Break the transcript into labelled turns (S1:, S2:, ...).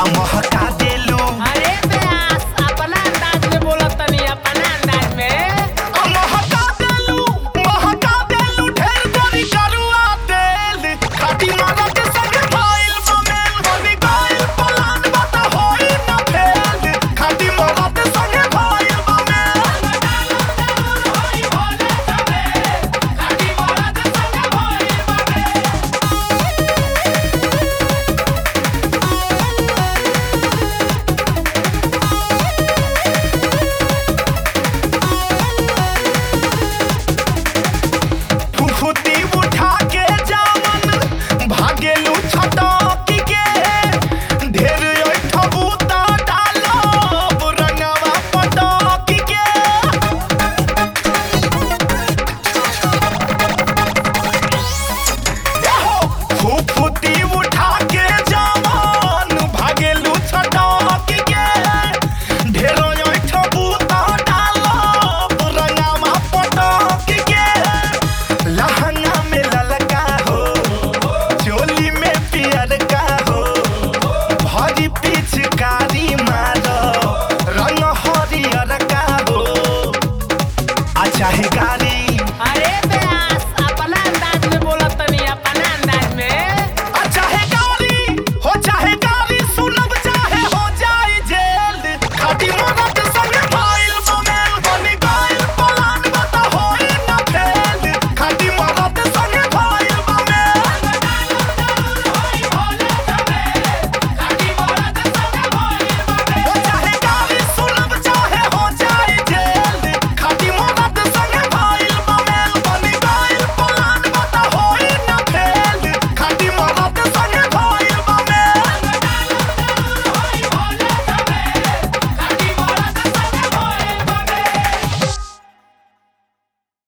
S1: आ महका देलू
S2: अरे प्यास अपना अंदाज में बोला तनी अपना अंदाज में
S1: आ महका देलू महका देलू ढेर करी करुआ तेल खाटी मारा के संग फाइल बमेल बनी गइल पलान बता होई न फेल खाटी मारा के संग फाइल बमेल फुफुती उठा के जावन भागेलू छटकी के ढेर ठबूता डालो रंगवा पटकी के फुफुती उठा के जावन भागेलू छटकी के ढेर ठबूता डालो रंगवा पटकी के लहंगा में ललका हो चोली में पियर का हो भरी पिचकारी मार